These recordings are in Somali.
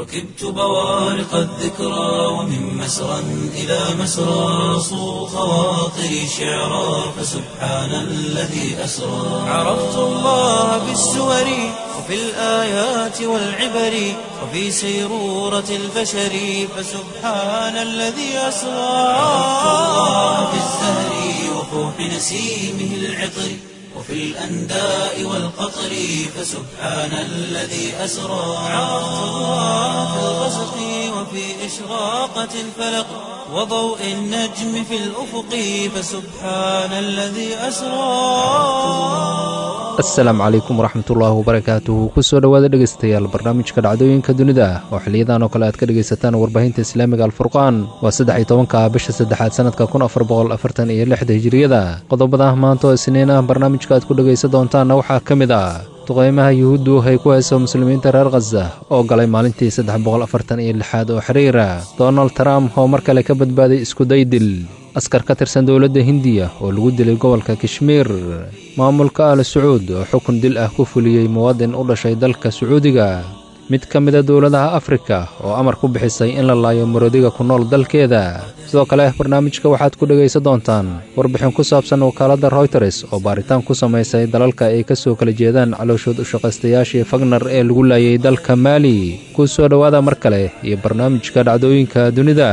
ركبت بوارق الذكرى ومن مسرى إلى مسرى صو خواطري شعرا فسبحان الذي أسرى عرفت الله بالسور وفي الآيات والعبر وفي سيرورة البشر فسبحان الذي أسرى عرفت الله بالزهر وفوح نسيمه العطر وفي الأنداء والقطر فسبحان الذي أسرى عرفت الله في الغسق وفي إشراقة الفلق وضوء النجم في الأفق فسبحان الذي أسرى asalaamu calaykum waraxmatullaahi wabarakaatuhu kusoo dhowaada dhegaystayaal barnaamijka dhacdooyinka dunida oo xiliyadan oo kale aad ka dhegaysataan warbaahinta islaamiga alfurqaan waa saddex iyo tobanka bisha saddexaad sanadka kun afar boqol afartan iyo lixda hijiriyada qodobada maanta oo isniin ah barnaamijka aad ku dhegaysan doontaanna waxaa ka mid ah duqeymaha yuhuuddu ay ku hayso muslimiinta reer khaza oo galay maalintii saddex boqol afartan iyo lixaad oo xiriira donald trump oo mar kale ka badbaaday iskudaydil askar ka tirsan dowladda hindiya oo lagu dilay gobolka kashmiir maamulka al sacuud oo xukun dil ah ku fuliyey muwaadin u dhashay dalka sacuudiga mid ka mida dowladaha afrika oo amar ku bixisay in la laayo marodiga ku nool dalkeeda sidoo kale barnaamijka waxaad ku dhegaysan doontaan warbixin ku saabsan wakaaladda royters oo baaritaan ku samaysay dalalka ay ka soo kala jeedaan calooshood u shaqaystayaashii fagnar ee lagu laayay dalka maali ku soo dhowaada mar kale iyo barnaamijka dhacdooyinka dunida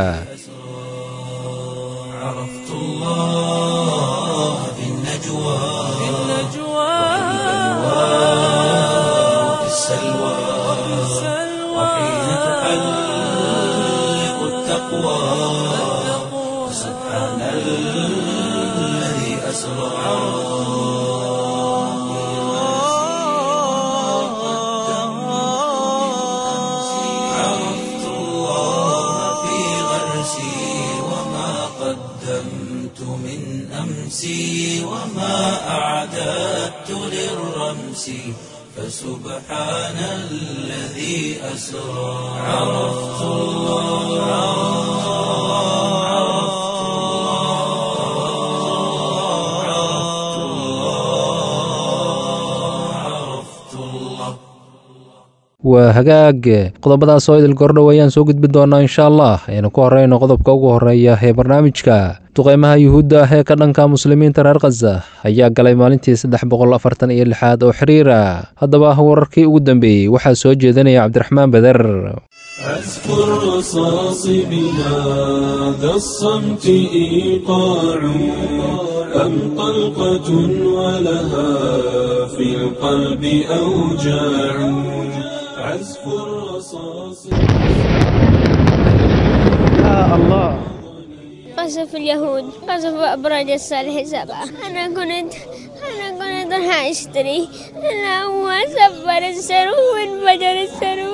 عرفت الله في النجوى في وفي السلوى وحين تحلق التقوى سبحان الذي أسرى عرفت الله في غرسي وما قدمت من أمسي وما أعددت للرمس فسبحان الذي أسرى عرفت الله عرفت الله عرفت الله عرفت الله waa hagaag qodobadaas oo idil gordhow ayaan soo gudbi doonaa insha allah aynu ku horeyno qodobka ugu horeeya ee barnaamijka duqeymaha yuhuudda ah ee ka dhanka muslimiinta reer khaza ayaa galay maalintii saddex boqol afartan iyo lixaad oo xiriira haddaba wararkii ugu dambeeyey waxaa soo jeedinaya cabdiraxmaan beder عزف الرصاص بهذا الصمت إيقاع أم طلقة ولها في القلب أوجاع عزف الرصاص قصف اليهود قصف أبراج الصالح سبعة أنا كنت أنا كنت راح أشتري أنا هو سبر السرو وانفجر السرو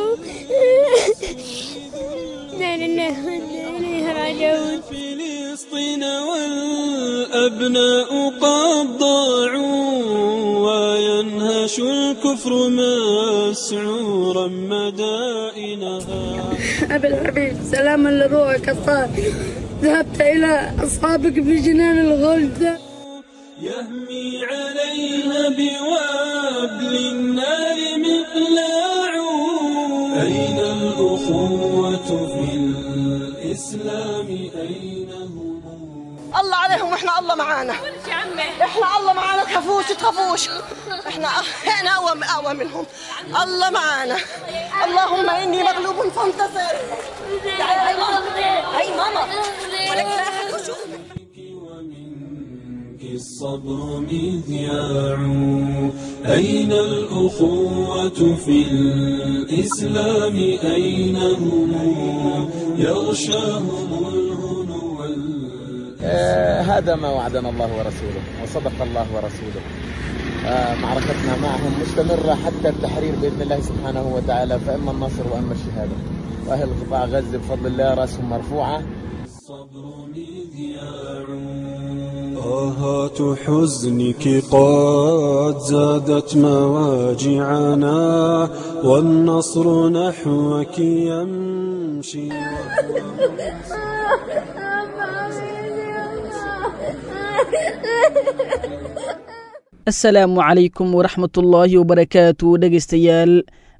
لا لله وإنا إليه راجعون فلسطين والأبناء قد ضاعوا وينهش الكفر مسعورا مدائنها أبي الحبيب سلاما لروحك الطاهر ذهبت إلى أصحابك في جنان الغلد يهمي عليها بوابل النار مقلاع أين الأخوة في الإسلام أين هم الله عليهم واحنا الله معانا احنا الله معانا تخافوش تخافوش احنا احنا اقوى اقوى منهم الله معانا اللهم اني مغلوب فانتصر تعالي هاي ماما هاي ماما ولك لا أحد يشوف. ومنك الصبر مذياع أين الأخوة في الإسلام أين هم يغشاهم الهنو وال- آه، هذا ما وعدنا الله ورسوله وصدق الله ورسوله آه، معركتنا معهم مستمرة حتى التحرير بإذن الله سبحانه وتعالى فإما النصر وإما الشهادة وأهل قطاع غزة بفضل الله رأسهم مرفوعة الصبر مذياع آهات حزنك قد زادت مواجعنا والنصر نحوك يمشي asalaamu calaykum waraxmatullaahi wabarakaatu dhegaystayaal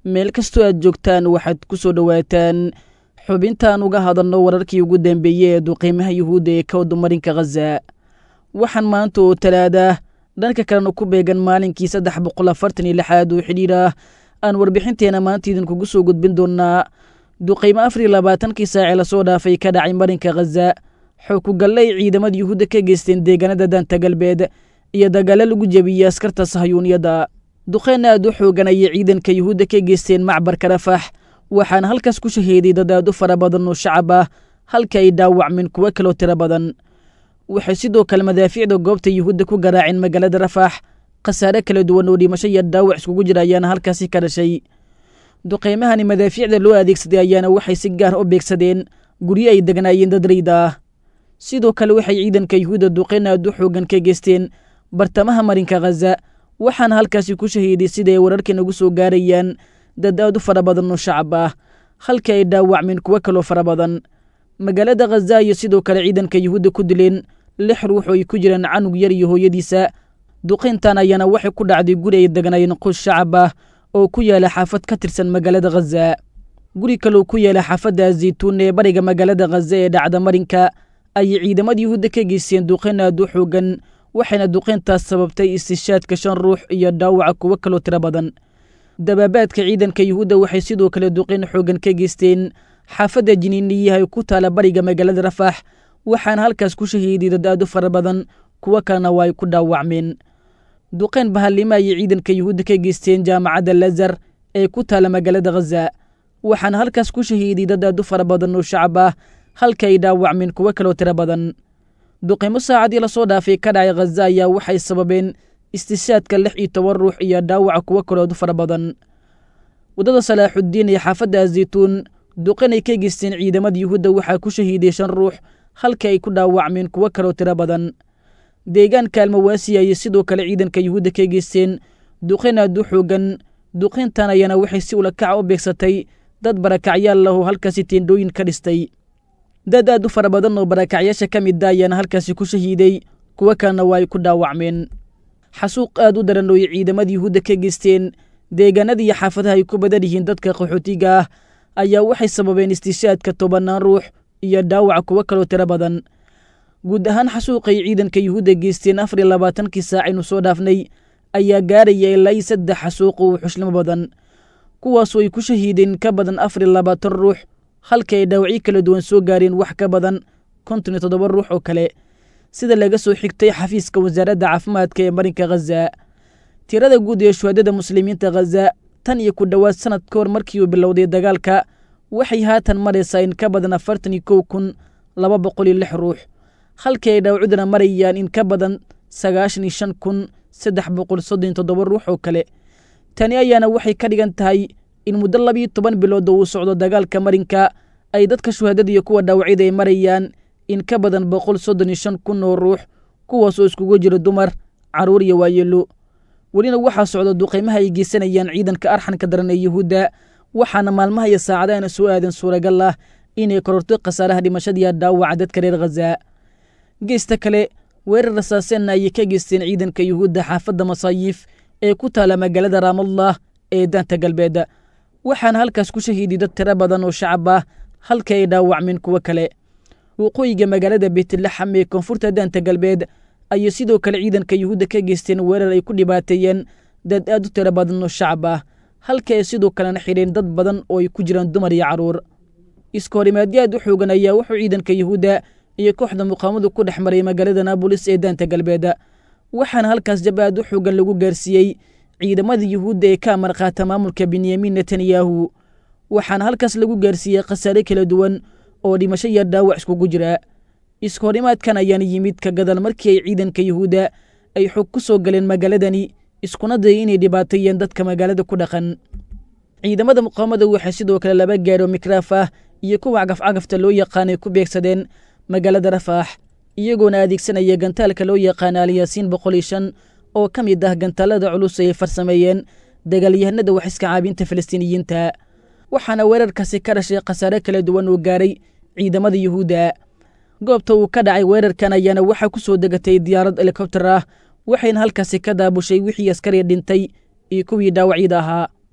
meel kastoo aad joogtaan waxaad ku soo dhowaataan xubintaan uga hadalno wararkii ugu dambeeyey ee duqiimaha yuhuudda ee ka wadumarinka khaza waxaan maanta oo talaada dhanka kalena ku beegan maalinkii saddex boqol afartan iyo lixaad oo xidhiir ah aan warbixinteena maanta idinkugu soo gudbin doonnaa duqiimo afar iyo labaatankii saacee lasoo dhaafay ka dhacay marinka khaza xookugalle ay ciidamada yuhuudda ka geysteen deegaanada daanta galbeed iyo dagaalo lagu jebiyey askarta sahyuuniyadda duqeen aad u xoogan ayay ciidanka yuhuudda ka geysteen macbarka rafax waxaana halkaas ku shaheeday dad aad u fara badan oo shacab ah halka ay dhaawacmeen kuwo kaloo tiro badan waxay sidoo kale madaafiicda goobta yuhuudda ku garaaceen magaalada rafax khasaare kala duwan oo dhimasho iyo dhaawac iskugu jira ayaana halkaasi ka dhashay duqeymahani madaafiicda loo adeegsaday ayaana waxay si gaar u beegsadeen guryo ay degnaayeen dad rayda ah sidoo kale waxay ciidanka yuhuudda duqeyn aad u xoogan ka geysteen bartamaha marinka khaza waxaana halkaasi ku shahiiday sida ay wararkii nagu soo gaarayaan dad aad u fara badan oo shacab ah halka ay dhaawacmeen kuwo kaloo fara badan magaalada khaza iyo sidoo kale ciidanka yuhuudda ku dileen lix ruux oo ay ku jiraan canug yar iyo hooyadiisa duqayntan ayaana waxay ku dhacday guri ay degnaayeen qus shacab ah oo ku yaala xaafad ka tirsan magaalada khaza guri kaloo ku yaala xaafadda zaytuun ee bariga magaalada khaza ee dhacda marinka ayay ciidamada yuhuudda ka geysteen duqayn aad u xoogan waxayna duqayntaas sababtay istishaadka shan ruux iyo dhaawaca kuwo kaloo tiro badan dabaabaadka ciidanka yuhuudda waxay sidoo kale duqayn xoogan ka geysteen xaafadda jiniiniyaha ee ku taala bariga magaalada rafax waxaana halkaas ku shahiiday dad aad u fara badan kuwo kalena waa ay ku dhaawacmeen duqayn bahallimo ayay ciidanka yuhuudda ka geysteen jaamacadda lazar ee ku taala magaalada khaza waxaana halkaas ku shahiiday dad aad u fara badan oo shacab ah halka ay dhaawacmeen kuwo kaloo tiro badan duqaymo saacadii lasoo dhaafay ka dhacay khaza ayaa waxay sababeen istishaadka lix iyo toban ruux iyo dhaawaca kuwo kaloo aad u fara badan waddada salaaxuddiin ee xaafadda zaytuun duqan ay ka geysteen ciidamada yuhuudda waxaa ku shahiiday shan ruux halka ay ku dhaawacmeen kuwo kaloo tiro badan deegaanka almawaasi ayay sidoo kale ciidanka yuhuudda ka geysteen duqayn aad u xoogan duqayntan ayaana waxay si ulakaca u beegsatay dad barakacyaal lah oo halkaasi teendhooyin ka dhistay dad aad u fara badan oo barakacyaasha ka mid a ayaana halkaasi ku shahiiday kuwo kalena waa ay ku dhaawacmeen xasuuq aad u daran oo ay ciidamada yuhuudda ka geysteen deegaanada iyo xaafadaha ay ku badan yihiin dadka qaxootiga ah ayaa waxay sababeen istishaadka tobannaan ruux iyo dhaawaca kuwo kaloo tiro badan guud ahaan xasuuqay ciidanka yuhuudda geysteen afar iyo labaatankii saac aynu soo dhaafnay ayaa gaaraya ilaa iyo saddex xasuuq oo xuslimo badan kuwaasoo ay ku shahiideen ka badan afar iyo labaatan ruux halka ay dhaawacyo kala duwan soo gaareen wax ka badan konton iyo toddoba ruux oo kale sida laga soo xigtay xafiiska wasaaradda caafimaadka ee marinka khaza tirada guud ee shuhadada muslimiinta khaza tan iyo ku dhowaad sanad ka hor markii uu bilowday dagaalka waxay haatan maraysaa in ka badan afartan iyo kow kun laba boqol iyo lix ruux halkii ay dhaawacudana marayaan in ka badan sagaashan iyo shan kun saddex boqol soddon iyo toddoba ruux oo kale tani ayaana waxay ka dhigan tahay in muddo labiiyo toban bilood oo uu socdo dagaalka marinka ay dadka shuhadada iyo kuwa dhaawacyada ay marayaan in ka badan boqol soddon iyo shan kun oo ruux kuwaasoo iskugu jira dumar carruur iyo waayeelo welina waxaa socda duqaymaha ay geysanayaan ciidanka arxanka daran ee yuhuudda waxaana maalmaha iyo saacadaana soo aadan suuragal ah inay kororto khasaaraha dhimashadiiya dhaawaca dadka reer khaza geesta kale weerar rasaaseenna ayay ka geysteen ciidanka yuhuudda xaafadda masaayiif ee ku taala magaalada raamallah ee daanta galbeed waxaana halkaas ku shahiiday dad tiro badan oo shacab ah halka ay dhaawacmeen kuwo kale waqooyiga magaalada beytlaxam ee koonfurta daanta galbeed ayay sidoo kale ciidanka yuhuudda ka geysteen weerar ay ku dhibaateeyeen dad aad u tiro badan oo shacab ah halka ay sidoo kalena xidheen dad badan oo ay ku jiraan dumar iyo carruur iska horimaadyo aad u xoogan ayaa wuxuu ciidanka yuhuudda iyo kooxda muqaamadu ku dhex maray magaalada naabolis ee daanta galbeed waxaana halkaas jab aad u xoogan lagu gaarsiiyey ciidamada yuhuudda ee ka amar qaata maamulka benyamin netanyahu waxaana halkaas lagu gaarsiiyey khasaare kala duwan oo dhimasho iyo dhaawac iskugu jira iska horimaadkan ayaana yimid ka gadal markii ay ciidanka yuhuudda ay xog ku soo galeen magaaladani iskuna dayay inay dhibaateeyeen dadka magaalada ku dhaqan ciidamada muqaamada waxay sidoo kale laba gaaro mikraaf ah iyo kuwa cagafcagafta loo yaqaanay ku beegsadeen magaalada rafaax iyagoona adeegsanaya gantaalka loo yaqaana alyaasiin boqol iyo shan oo ka mid ah gantaalada culus ay farsameeyeen dagaalyahanada wax iska caabinta falastiiniyiinta waxaana weerarkaasi ka dhashay khasaare kala duwan oo gaaray ciidamada yuhuudda goobta uu ka dhacay weerarkan ayaana waxaa ku soo degatay diyaarad helikobtar ah waxayna halkaasi ka daabushay wixii askari dhintay iyo kuwii dhaawacyada ahaa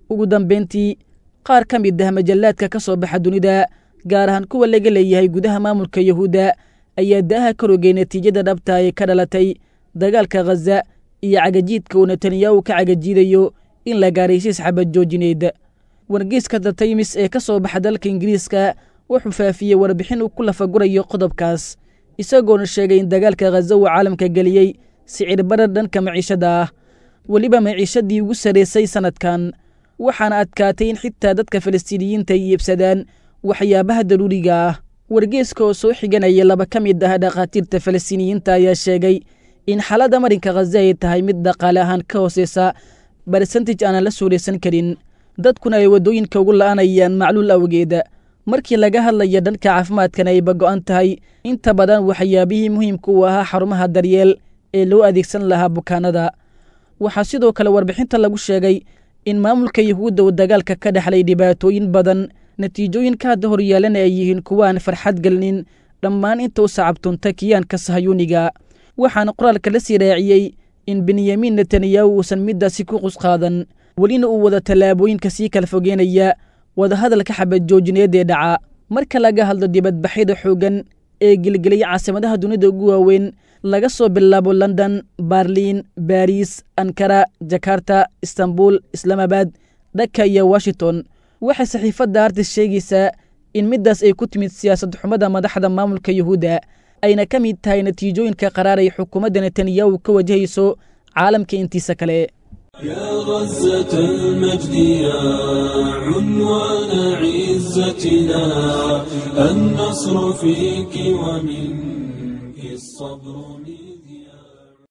ugu dambayntii qaar ka mid ah majallaadka ka soo baxa dunida gaar ahaan kuwa laga leeyahay gudaha maamulka yuhuudda ayaa daaha ka rogay natiijada dhabta ee ka dhalatay dagaalka khaza iyo cagajiidka uu netanyahu ka cagajiidayo in la gaaray siis xabad joojineed wargeyska the taymis ee ka soo baxa dalka ingiriiska wuxuu faafiyey warbixin uu ku lafagurayo qodobkaas isagoona sheegay in dagaalka khaza uu caalamka geliyey sicir barar dhanka maciishada ah weliba maciishadii ugu sarraysay sannadkan waxaana adkaatay in xitaa dadka falastiiniyiinta ay iibsadaan waxyaabaha daruuriga ah wargeeska oo soo xiganaya laba ka mid ah dhakhaatiirta falastiiniyiinta ayaa sheegay in xaaladda marinka khaza ay tahay mid dhaqaale ahaan ka hooseysa barsentij aanan la suuraysan karin dadkuna ay waddooyinka ugu la'anayaan macluul awgeeda markii laga hadlaya dhanka caafimaadkana ayba go'an tahay inta badan waxyaabihii muhiimka u ahaa xarumaha daryeel ee loo adeegsan lahaa bukaanada waxaa sidoo kale warbixinta lagu sheegay in maamulka yuhuudda uu dagaalka ka dhexlay dhibaatooyin badan natiijooyinka hadda horyaalana ay yihiin kuwa aan farxad gelinin dhammaan inta u sacabtunta kiyaanka sahayuuniga waxaana qoraalka la sii raaciyey in benyamin netanyahu uusan middaasi ku qusqaadan welina uu wada tallaabooyinka sii kala fogeynaya wadahadalka xabad joojineed ee dhaca marka laga hadlo dibadbaxyada xooggan ee gelgelaya caasimadaha dunida ugu waaweyn laga soo bilaabo london barliin baris ankara jakarta istanbul islaamabad dhaka iyo washington waxay saxiifadda artis sheegaysaa in middaas ay ku timid siyaasad xumada madaxda maamulka yuhuudda ayna ka mid tahay natiijooyinka qaraar ay xukuumadda netanyahu ka wajahayso caalamka intiisa kale يا غزة المجد يا عنوان عزتنا النصر فيك ومنك الصبر مذياع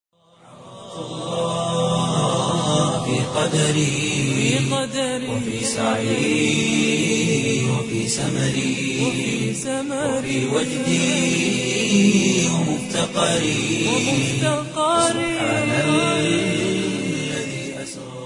في قدري وفي سعي وفي سمري وفي وجدي ومفتقري سبحان الذي أسرى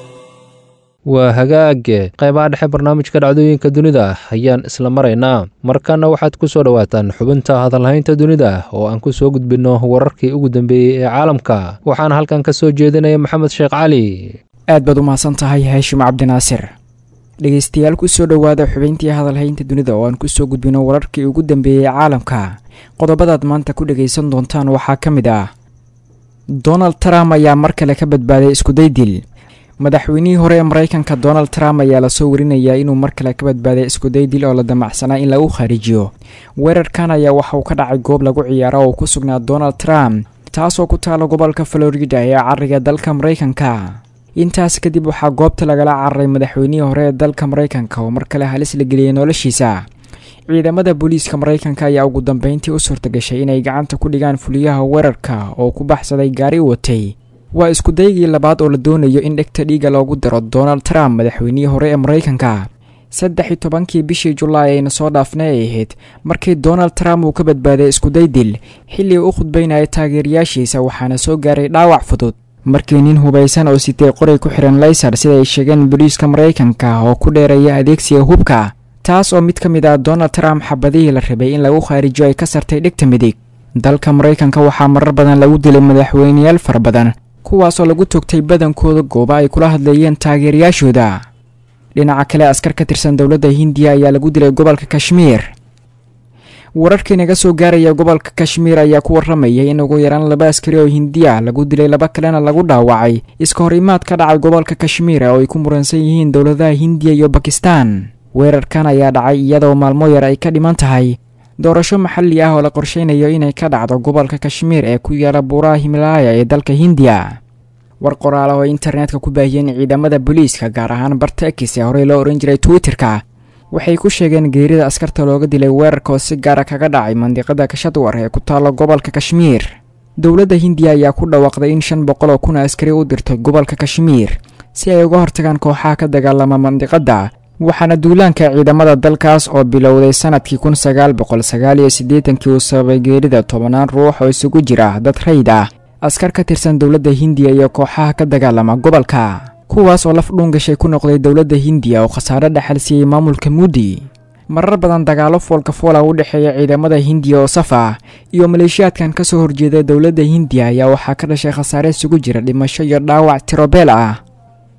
waa hagaage qaybaha dhexe barnaamijka dhacdooyinka dunida ayaan isla maraynaa markana waxaad ku soo dhowaataan xubinta hadalhaynta dunida oo aan ku soo gudbinno wararkii ugu dambeeyey ee caalamka waxaana halkan ka soo jeedinaya maxamed sheekh cali aad baad u mahadsan tahay haashim cabdinaasir dhegeystayaal kusoo dhowaada xubayntii hadalhaynta dunida oo aan kusoo gudbino wararkii ugu dambeeyey caalamka qodobadaad maanta ku dhagaysan doontaan waxaa ka mid ah donald trump ayaa mar kale ka badbaaday iskuday dil madaxweynihii hore ee maraykanka donald trump ayaa lasoo warinayaa inuu mar kale ka badbaaday iskuday dil oo la damacsanaa in lagu kharijiyo weerarkan ayaa waxa uu ka dhacay goob lagu ciyaaro oo ku sugnaa donald trump taasoo ku taala gobolka florida ee cariga dalka maraykanka intaas kadib waxaa goobta lagala cararay madaxweynihii hore ee dalka maraykanka oo mar kale halis la geliyay noloshiisa ciidamada booliiska maraykanka ayaa ugu dambeyntii u suurtagashay inay gacanta ku dhigaan fuliyaha weerarka oo ku baxsaday gaari watay waa iskudaygii labaad oo la doonayo in dhegta dhiiga loogu daro donald trump madaxweynihii hore ee maraykanka saddex iyo tobankii bishii julaay ayna soo dhaafnay ay ahayd markii donald trump uu ka badbaaday iskuday dil xilli uu u khudbaynaya taageerayaashiisa waxaana soo gaaray dhaawac fudud markii nin hubaysan oo sitay qoray ku xihan laysar sida ay sheegeen booliiska maraykanka oo ku dheereeya adeegsiga hubka taas oo mid ka mid ah donald trump xabadihii la rabay in lagu khaarijiyo ay ka sartay dhegta midig dalka maraykanka waxaa marar badan lagu dilay madaxweyneyaal fara badan kuwaasoo lagu togtay badankooda gooba ay kula hadleeyeen taageerayaashooda dhinaca kale askar ka tirsan dowladda hindiya ayaa lagu dilay gobolka kashmiir wararkii naga soo gaaraya gobolka kashmiir ayaa ku warramayay in ugu yaraan laba askari oo hindiya lagu dilay laba kalena lagu dhaawacay iska hor imaad ka dhacay gobolka kashmiir oo ay ku muransan yihiin dowladaha hindiya iyo bakistan weerarkan ayaa dhacay iyadoo maalmo yar ay ka dhiman tahay doorasho maxalli ah oo la qorsheynayo inay ka dhacdo gobolka kashmiir ee ku yaala buuraha himalaaya ee dalka hindiya war qoraala oo internetka ku baahiyeen ciidamada booliiska gaar ahaan bartekis ee horey loo ohan jiray twitterka waxay ku sheegeen geerida askarta looga dilay weerarka oo si gaara kaga dhacay mandiqada kashadwar ee ku taalla gobolka kashmiir dowladda hindiya ayaa ku dhawaaqday in shan boqol oo kun askari u dirtay gobolka kashmiir si ay uga hortagaan kooxaha ka dagaalama mandiqadda waxaana duulaanka ciidamada dalkaas oo bilowday sanadkii kun sagaal boqol sagaal iyo siddeetankii uu sababay geerida tobanaan ruux oo isugu jira dad rayd ah askar ka tirsan dowladda hindiya iyo kooxaha ka dagaalama gobolka kuwaas oo laf dhuungashay ku noqday dowladda hindiya oo khasaare dhexal siiyey maamulka muudi marar badan dagaalo foolka foola u dhexeeya ciidamada hindiya oo saf ah iyo maleeshiyaadkan ka soo horjeeda dowladda hindiya ayaa waxaa ka dhashay khasaare isugu jira dhimasho iyo dhaawac tirobeel ah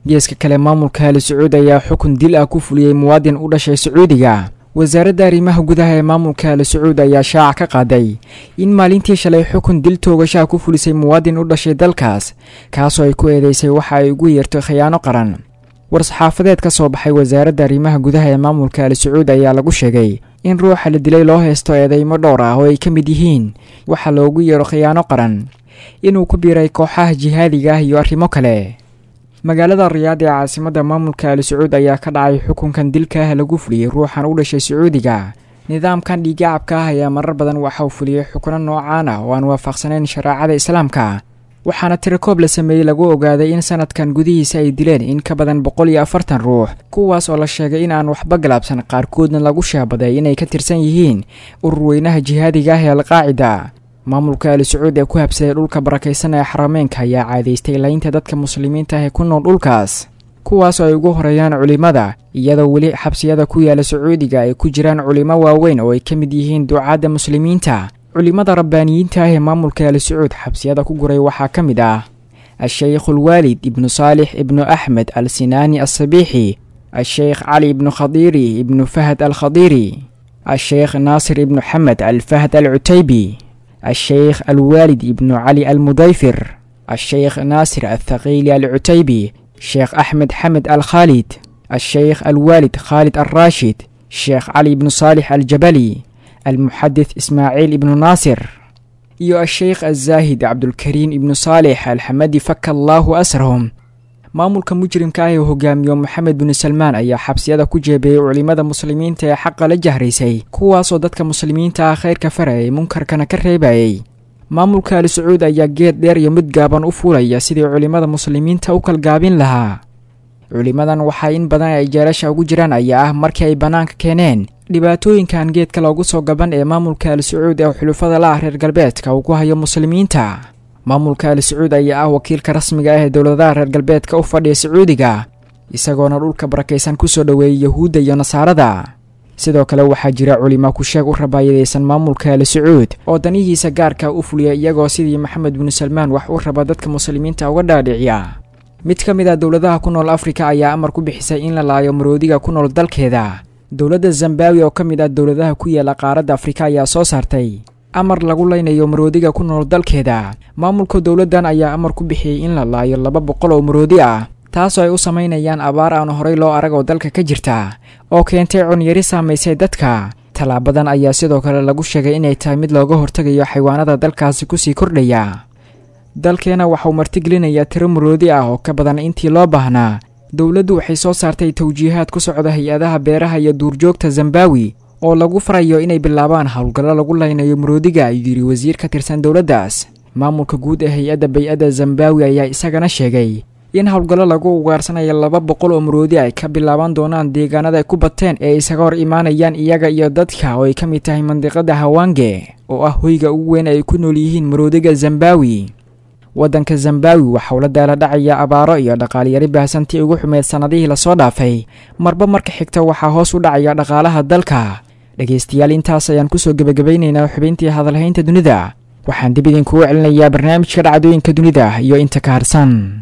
geeska kale maamulka ali sacuud ayaa xukun dil ah ku fuliyey muwaadin u dhashay sacuudiga wasaaradda arrimaha gudaha ee maamulka ali sacuud ayaa shaaca ka qaaday in maalintii shalay xukun dil toogashaha ku fulisay muwaadin u dhashay dalkaas kaasoo ay ku eedeysay waxa ay ugu yeertay khiyaano qaran war-saxaafadeed ka soo baxay wasaaradda arrimaha gudaha ee maamulka ali sacuud ayaa lagu sheegay in ruuxa la dilay loo haysto eedeymo dhowr ah oo ay ka mid yihiin waxa loogu yeero khiyaano qaran inuu ku biiray kooxaha jihaadiga ah iyo arrimo kale magaalada riyaad ee caasimadda maamulka ali sacuud ayaa ka dhacay xukunkan dilka ah lagu fuliyey ruuxan u dhashay sacuudiga nidaamkan dhiigacabka ah ayaa marar badan waxa uu fuliyey xukuno noocaan ah oo aan waafaqsanayn shareecada islaamka waxaana tirakoob la sameeyey lagu ogaaday in sanadkan gudihiisa ay dileen in ka badan boqol iyo afartan ruux kuwaas oo la sheegay in aan waxba galaabsan qaarkoodna lagu shaabaday inay ka tirsan yihiin urur weynaha jihaadiga ah ee alqaacida maamulka ali sacuud ee ku habsaday dhulka barakaysan ee xarameenka ayaa caadaystay laynta dadka muslimiinta ah ee ku nool dhulkaas kuwaas oo ay ugu horeeyaan culimmada iyadoo weli xabsiyada ku yaala sacuudiga ay ku jiraan culimo waaweyn oo ay ka mid yihiin ducaadda muslimiinta culimmada rabbaaniyiinta ah ee maamulka ali sacuud xabsiyada ku guray waxaa ka mid ah a-sheykh ulwaalid ibnu saalix ibnu axmed al sinaani alsabiixi a-sheykh cali ibnu khadiiri ibnu fahad al khadiiri a-sheykh naasir ibnu xamed al fahad al cutaybi a-sheykh alwaalid ibnu cali almudayfir a-sheykh naasir althaqiili alcutaybi sheekh axmed xamed al khaalid a-sheykh alwaalid khaalid alraashid sheekh cali ibnu saalix aljabali almuxadith ismaaciil ibnu naasir iyo a-sheykh azaahid cabdulkariim ibnu saalix alxamadi faka allaahu asrahum maamulka mujrimka ah ee hogaamiyo moxamed binu salmaan ayaa xabsiyada ku jeebeeyey culimmada muslimiinta ee xaqa la jahraysay kuwaasoo dadka muslimiinta ah khayrka farayay munkarkana ka reebayay maamulka ali sacuud ayaa geed dheer iyo mid gaaban u fuulaya sidii culimmada muslimiinta u kalgaabin lahaa culimmadan waxaa in badan ay jeelasha ugu jiraan ayaa ah markii ay bannaanka keeneen dhibaatooyinkan geedka loogu soo gaban ee maamulka ali sacuud ee xulufada la ah reer galbeedka uu ku hayo muslimiinta maamulka ali sacuud ayaa ah wakiilka rasmiga ah ee dowladaha reer galbeedka u fadhiya sacuudiga isagoona dhulka barakaysan kusoo dhoweeyey yahuudda iyo nasaarada sidoo kale waxaa jira culimo ku-sheeg u rabaayadaysan maamulka ali sacuud oo danihiisa gaarka u fuliya iyagoo sidii maxamed binu salmaan wax u raba dadka muslimiinta uga dhaadhiciya mid ka mid ah dowladaha ku nool afrika ayaa amar ku bixisay in la laayo maroodiga ku nool dalkeeda dowladda zambawi oo ka mid ah dowladaha ku yaala qaaradda afrika ayaa soo saartay amar lagu leynayo maroodiga ku nool dalkeeda maamulka dowladdan ayaa amar ku bixiyey in la laayo laba boqol oo maroodi ah taasoo ay u samaynayaan abaar aan horey loo arag oo dalka ka jirta oo keentay cunyari saamaysay dadka tallaabadan ayaa sidoo kale lagu sheegay inay tahay mid looga hortegayo xayawaanada dalkaasi kusii kordhaya dalkeena waxauu martigelinayaa tiro maroodi ah oo ka badan intii loo baahnaa dowladdu waxay soo saartay tawjiihaad ku socda hay-adaha beeraha iyo duurjoogta zambawi oo lagu farayo inay bilaabaan howlgallo lagu laynayo maroodiga ayuu yidhi wasiir ka tirsan dowladdaas maamulka guud ee hay-adda bay-adda zambawi ayaa isagana sheegay in howlgallo lagu ugaarsanayo laba boqol oo maroodi ay ka bilaaban doonaan deegaanada ay ku bateen ee isaga hor imaanayaan iyaga iyo dadka oo ay ka mid tahay mandiqada hawaange oo ah hoyga ugu weyn ay ku nool yihiin maroodiga zambawi waddanka zambawi waxauu la daala dhacaya abaaro iyo dhaqaalyari baahsantii ugu xumeyd sannadihii lasoo dhaafay marba marka xigta waxaa hoos u dhacaya dhaqaalaha dalka dhegaystayaal intaas ayaan kusoo gebagabaynaynaa xubintii hadalhaynta dunida waxaan dib idinkugu celinayaa barnaamijka dhacdooyinka dunida iyo inta ka harsan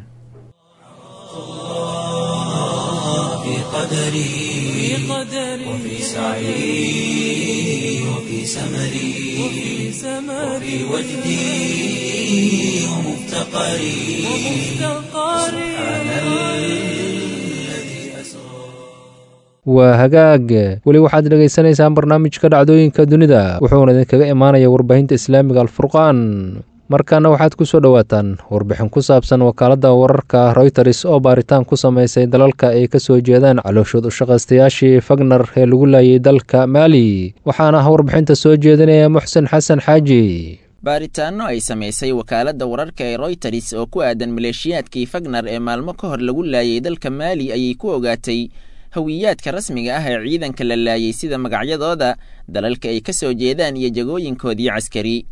في قدري وفي سعي وفي سمري وفي وجدي ومفتقري سبحان الذي أسرى waa hagaag weli waxaad dhegaysanaysaan barnaamijka dhacdooyinka dunida wuxuuna idinkaga imaanaya warbaahinta islaamiga alfurqaan markaana waxaad ku soo dhowaataan warbixin ku saabsan wakaaladda wararka royters oo baaritaan ku samaysay dalalka ay ka soo jeedaan calooshood ushaqaystayaashii fagner ee lagu laayay dalka maali waxaana ah warbixinta soo jeedinaya muxsen xasan xaaji baaritaanno ay samaysay wakaaladda wararka ee royters oo ku aadan maleeshiyaadkii fagner ee maalmo ka hor lagu laayay dalka maali ayay ku ogaatay hawiyaadka rasmiga ah ee ciidanka la laayay sida magacyadooda dalalka ay ka soo jeedaan iyo jagooyinkoodii caskari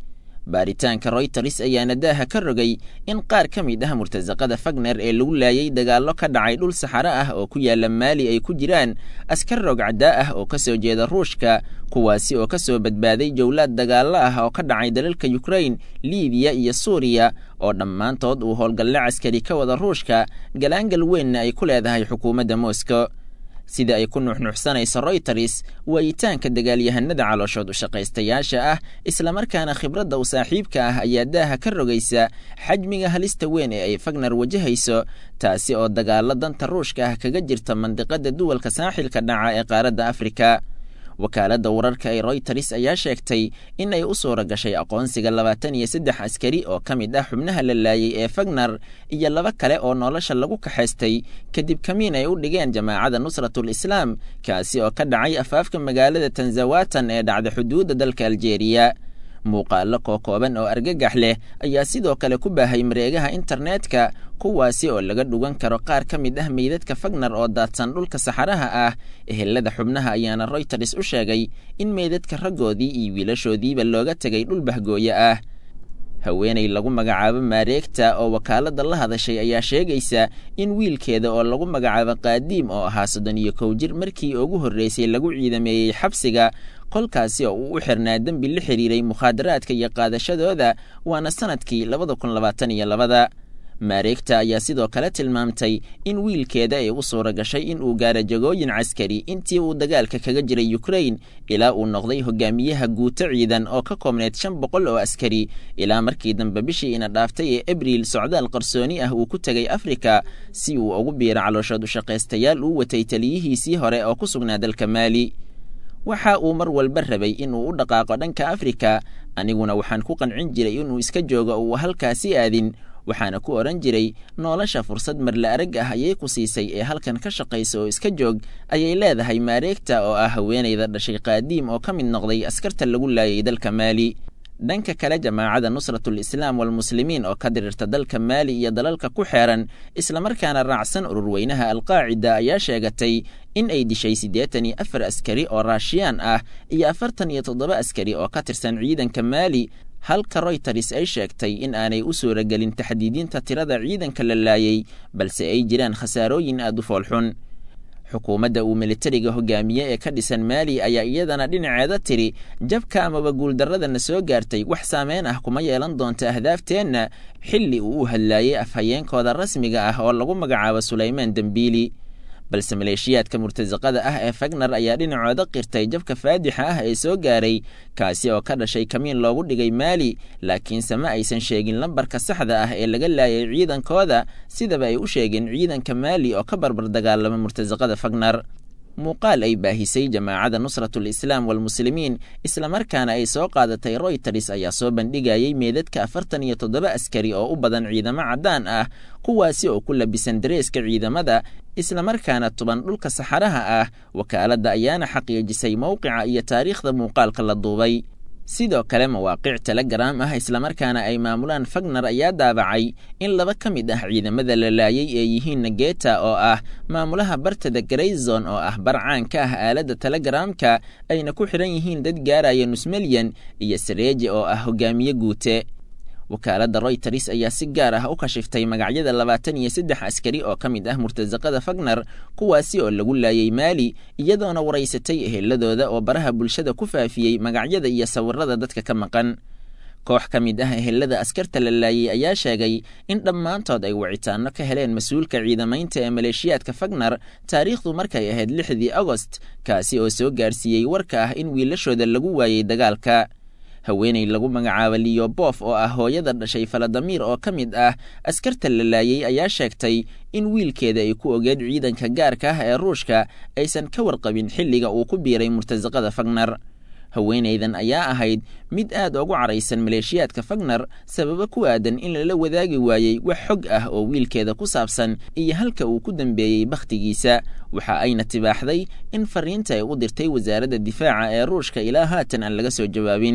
baaritaanka royters ayaana daaha ka rogay in qaar ka mid ah murtasaqada fagner ee lagu laayay dagaallo ka dhacay dhul saxaro ah oo ku yaala maali ay ku jiraan askar rogcaddaa ah oo ka soo jeeda ruushka kuwaasi oo ka soo badbaaday jowlaad dagaallo ah oo ka dhacay dalalka yukrain libiya iyo suuriya oo dhammaantood uu howlgalle caskari ka wada ruushka galaangal weynna ay ku leedahay xukuumadda moscow sida ay ku nuuxnuuxsanayso royters waayitaanka dagaalyahanada calooshood u shaqaystayaasha ah islamarkaana khibradda u saaxiibka ah ayaa daaha ka rogaysa xajmiga halista weyn ee ay fagner wajahayso taasi oo dagaallo danta ruushka ah kaga jirta mandiqada duwalka saaxilka dhaca ee qaaradda afrika wakaaladda wararka ee royters ayaa sheegtay in ay u suura gashay aqoonsiga labaatan iyo saddex askari oo ka mid ah xubnaha la laayay ee fagner iyo laba kale oo nolosha lagu kaxaystay kadib kamiin ay u dhigeen jamaacada nusratul islaam kaasi oo ka dhacay afaafka magaalada tanzawatan ee dhacda xuduudda dalka aljeeriya muuqaallo kookooban oo argagax leh ayaa sidoo kale ku baahay mareegaha internetka kuwaasi oo laga dhugan karo qaar ka mid ah meydadka fagner oo daadsan dhulka saxaraha ah ehelada xubnaha ayaana royters u sheegay in meydadka raggoodii iyo wiilashoodiiba looga tegay dhul bahgooye ah haweenay lagu magacaabo maareegta oo wakaaladda la hadashay ayaa sheegaysa in wiilkeeda oo lagu magacaabo qaadiim oo ahaa soddon iyo kow jir markii ugu horreysay lagu ciidameeyey xabsiga kolkaasi oo uu u xirnaa dembi la xidhiiray mukhaadaraadka iyo qaadashadooda waana sanadkii labada kun labaatan iyo labada maareegta ayaa sidoo kale tilmaamtay in wiilkeeda ay u suura gashay in uu gaaro jagooyin caskari intii uu dagaalka kaga jiray yukrain ilaa uu noqday hogaamiyaha guuto ciidan oo ka koobneyd shan boqol oo askari ilaa markii dambe bishii ina dhaaftay ee abriil socdaal qarsooni ah uu ku tegay afrika si uu ugu biiro calooshood ushaqaystayaal uu watay taliyihiisii hore oo ku sugnaa dalka maali waxa uu mar walba rabay inuu u dhaqaaqo dhanka afrika aniguna waxaan ku qancin jiray inuu iska joogo uu halkaasi aadin waxaana ku odhan jiray nolosha fursad marla arag ah ayay ku siisay ee halkan ka shaqaysa oo iska joog ayay leedahay maareegta oo ah haweenayda dhashay qaadiim oo ka mid noqday askarta lagu laayay dalka maali dhanka kale jamaacada nusratul islaam walmuslimiin oo ka dirirta dalka maali iyo dalalka ku xeeran islamarkaana raacsan ururweynaha alqaacida ayaa sheegatay in ay dishay siddeetan iyo afar askari oo raashiyaan ah iyo afartan iyo toddoba askari oo ka tirsan ciidanka maali halka royters ay sheegtay in aanay u suuragelin taxdiidinta tirada ciidanka la laayay balse ay jiraan khasaarooyin aad u foolxun xukuumadda uu militariga hogaamiye ee ka dhisan maali ayaa iyadana dhinaceeda tiri jabka amaba guuldarradana soo gaartay wax saameyn ah kuma yeelan doonta ahdaafteenna xilli uu u hadlaayay afhayeenkooda rasmiga ah oo lagu magacaabo sulaymaan dembiili balse maleeshiyaadka murtasaqada ah ee fagner ayaa dhinacooda qirtay jabka faadixa ah ee soo gaaray kaasi oo ka dhashay kamiin loogu dhigay maali laakiinse ma aysan sheegin lambarka saxda ah ee laga laayay ciidankooda sidaba ay u sheegeen ciidanka maali oo ka barbar dagaalama murtasaqada fagner muuqaal ay baahisay jamaacada nusratul islaam walmuslimiin islamarkaana ay soo qaadatay royters ayaa soo bandhigayay meedadka afartan iyo toddoba askari oo u badan ciidamo caddaan ah kuwaasi oo ku labisan dareeska ciidamada islamarkaana tuban dhulka saxaraha ah wakaaladda ayaana xaqiijisay mowqica iyo taariikhda muuqaalka la duubay sidoo kale mawaaqic telegram ah islamarkaana ay maamulaan fagner ayaa daabacay in laba ka mid ah ciidamada la laayay ee yihiin nageta oo ah maamulaha bartada grayzon oo ah bar caan ka ah aaladda telegramka ayna ku xidhan yihiin dad gaaraya nusmelyan iyo sareeje oo ah hogaamiye guute wakaaladda royters ayaa si gaar ah u kashiftay magacyada labaatan iyo saddex askari oo ka mid ah murtasaqada fagner kuwaasi oo lagu laayay maali iyadoona waraysatay eheladooda oo baraha bulshada ku faafiyey magacyada iyo sawirada dadka ka maqan koox ka mid ah ehelada askarta la laayay ayaa sheegay in dhammaantood ay wicitaano ka heleen mas-uulka ciidamaynta ee maleeshiyaadka fagner taariikhdu markay ahayd lixdii agost kaasi oo soo gaarsiiyey warka ah in wiilashooda lagu waayey dagaalka haweenay lagu magacaabo liyobof oo ah hooyada dhashay faladamiir oo ka mid ah askarta la laayay ayaa sheegtay in wiilkeeda ay ku ogeed ciidanka gaarka ah ee ruushka aysan ka warqabin xilliga uu ku biiray murtasaqada fagner haweenaydan ayaa ahayd mid aad ugu caraysan maleeshiyaadka fagner sababo ku aadan in lala wadaagi waayey wax xog ah oo wiilkeeda ku saabsan iyo halka uu ku dambeeyey bakhtigiisa waxa ayna tibaaxday in fariinta ay u dirtay wasaaradda difaaca ee ruushka ilaa haatan aan laga soo jawaabin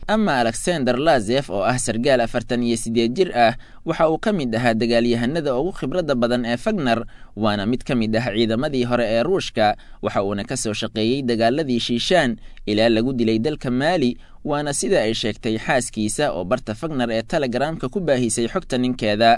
ama alexander lazef oo ah sargaal afartan iyo siddeed jir ah waxa uu ka mid ahaa dagaalyahanada ugu khibradda badan ee fagner waana mid ka mid ah ciidamadii hore ee ruushka waxa uuna ka soo shaqeeyey dagaaladii shiishaan ilaa lagu dilay dalka maali waana sida ay sheegtay xaaskiisa oo barta fagner ee telegramka ku baahisay xogta ninkeeda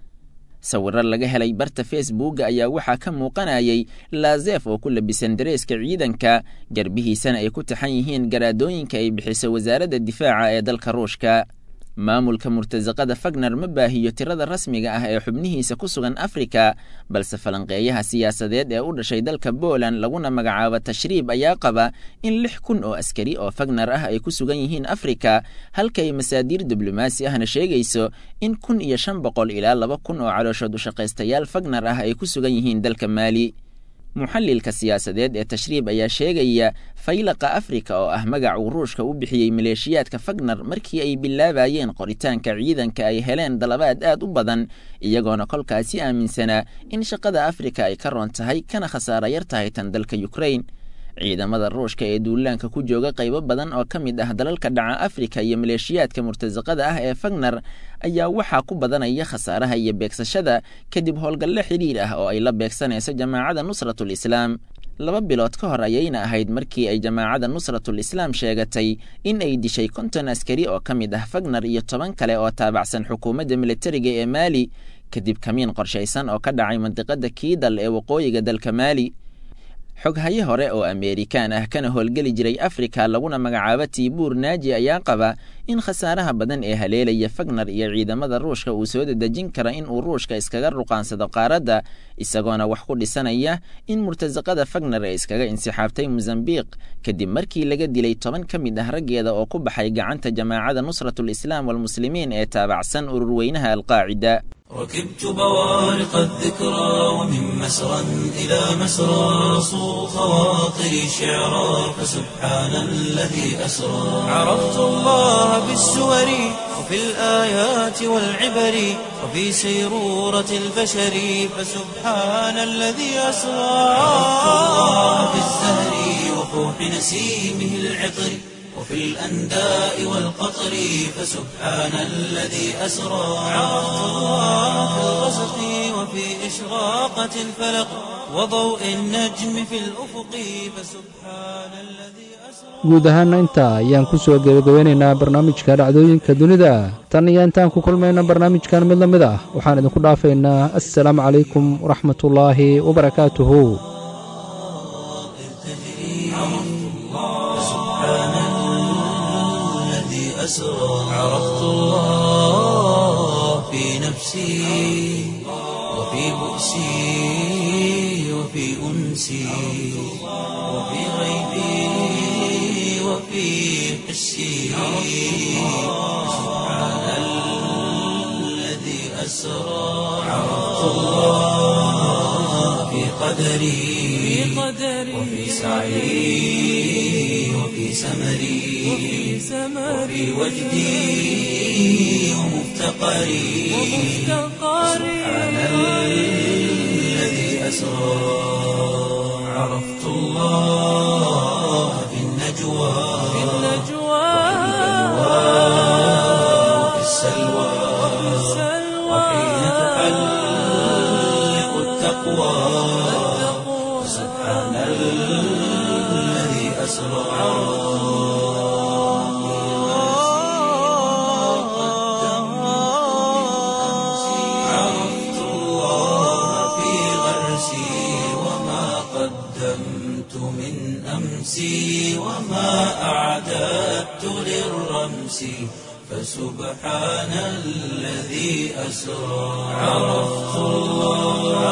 sawiro laga helay barta facebooka ayaa waxaa ka muuqanayay lazef oo ku labisan dareeska ciidanka garbihiisana ay ku taxan yihiin garaadooyinka ay bixiso wasaaradda difaaca ee dalka ruushka maamulka murtasaqada fagner ma baahiyo tirada rasmiga ah ee xubnihiisa ku sugan afrika balse falanqeeyaha siyaasadeed ee u dhashay dalka poland laguna magacaabo tashriib ayaa qaba in lix kun oo askari oo fagner ah ay ku sugan yihiin afrika halkay masaadiir diblomaasi ahna sheegayso in kun iyo shan boqol ilaa laba kun oo calooshood ushaqaystayaal fagner ah ay ku sugan yihiin dalka maali muxallilka siyaasadeed ee tashriib ayaa sheegaya faylaqa afrika oo ah magac uu ruushka u bixiyey maleeshiyaadka fagner markii ay bilaabayeen qoritaanka ciidanka ay heleen dalabaad aad u badan iyagoona kolkaasi aaminsanaa in shaqada afrika ay ka roon tahay kana khasaara yar tahay tan dalka yukrain ciidamada ruushka ee duulaanka ku jooga qaybo badan oo ka mid ah dalalka dhaca afrika iyo maleeshiyaadka murtasaqada ah ee fagner ayaa waxaa ku badanaya khasaaraha iyo beegsashada kadib howlgalle xidhiir ah oo ay la beegsanayso jamaacada nusratul islaam laba bilood ka hor ayayna ahayd markii ay jamaacada nusratul islaam sheegatay in ay dishay konton askari oo ka mid ah fagner iyo toban kale oo taabacsan xukuumadda militariga ee maali kadib kamiin qorshaysan oo ka dhacay mandiqada kiidal ee waqooyiga dalka maali xoghaye hore oo ameerikaan ah kana howlgeli jiray afrika laguna magacaabo tiibuur naaji ayaa qaba in khasaaraha badan ee haleelaya fagner iyo ciidamada ruushka uu soo dedejin kara in uu ruushka iskaga ruqaansado qaaradda isagoona wax ku dhisanaya in murtasaqada fagner ee iskaga insixaabtay mosambiq kadib markii laga dilay toban ka mid ah raggeeda oo ku baxay gacanta jamaacada nusratul islaam walmuslimiin ee taabacsan ururweynaha alqaacida ركبت بوارق الذكرى ومن مسرى إلى مسرى صو خواطري شعرا فسبحان الذي أسرى عرفت الله بالسور وفي الآيات والعبر وفي سيرورة البشر فسبحان الذي أسرى عرفت الله بالزهر وفوح نسيمه العطر وفي الأنداء والقطر فسبحان الذي أسرى عرفت الله في الغسق وفي إشراقة الفلق وضوء النجم في الأفق فسبحان الذي guud ahaana intaa ayaan ku soo gebagabeynaynaa barnaamijka dhacdooyinka dunida tan iyo intaan ku kulmayna barnaamijkan mid la mid ah waxaan idinku dhaafaynaa assalaamu calaykum waraxmatullaahi wabarakaatuhu أسرى عرفت الله في نفسي وفي بؤسي وفي أنسي وفي غيبي وفي حسي سبحان الذي أسرى عرفت الله في قدري وفي سعي وفي سمري وفي وجدي ومفتقري سبحان الذي أسرى عرفت الله في النجوى وفي السلوى وحين تحلق التقوى سبحان الذي أسرى عرفت الله في غرسي وما قدمت من أمسي وما أعددت للرمس فسبحان الذي أسرى عرفت الله